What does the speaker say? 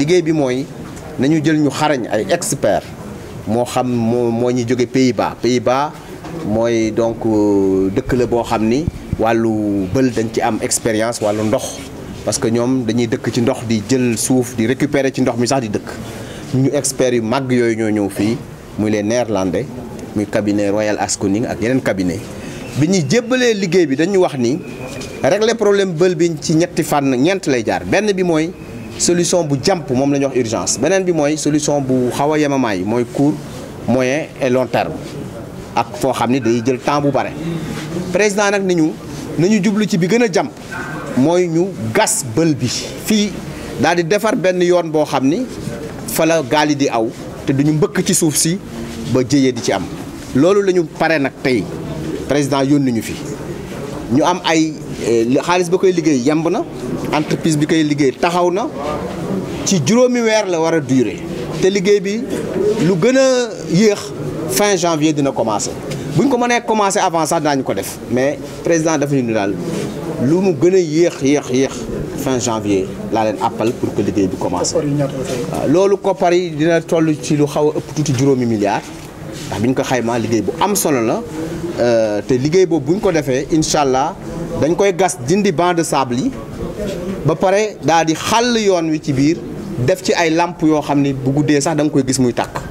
liggéey bi mooy nañu jël ñu xarañ ay experts moo xam moo moo ñu jóge Pays-Bas Pays-Bas mooy donc dëkk la boo xam ni wàllu bël dañ ci am expérience wàllu ndox parce que ñoom dañuy dëkk ci ndox di jël suuf di récupérer ci ndox mi sax di dëkk ñu experts yu màgg yooyu ñoo ñëw fii muy les néerlandais muy cabinet Royal Asconing ak yeneen cabinet bi ñuy jébbalee liggéey bi dañu wax ni régler problème bël bi ci ñetti fànn ñeent lay jaar benn bi mooy solution bu jàmp moom la ñuy wax urgence beneen bi mooy solution bu xaw a yemamaay mooy court moyen et long terme ak foo xam ni day jël temps bu bare président nag ni ñu nañu jublu ci bi gën a jàmp mooy ñu gas bël bi fii daal di defar benn yoon boo xam ni fa la gaal yi di aw te duñu mbëkk ci suuf si ba jëyee di ci am loolu la ñu pare nag tey président yónni ñu fi ñu am ay xaalis ba koy liggéey yemb na entreprise bi koy liggéey taxaw na ci juróomi weer la war a durer te liggéey bi lu gën a yéex fin janvier dina commencer bu ñu ko mënee commencer avant sax daañu ko def mais président dafa ñu daal lu mu gën a yéex yéex yéex fin janvier laa leen appal pour que liggéey bi commencer waaw loolu koppar yi dina toll ci lu xaw a ëpp tuuti juróomi milliards ndax bi ñu ko xaymaa liggéey bu am solo la te liggéey boobu bu ñu ko defee incha allah dañ koy gas dindi banc de sable yi ba pare daal di xàll yoon wi ci biir def ci ay làmp yoo xam ni bu guddee sax da nga koy gis muy tàkk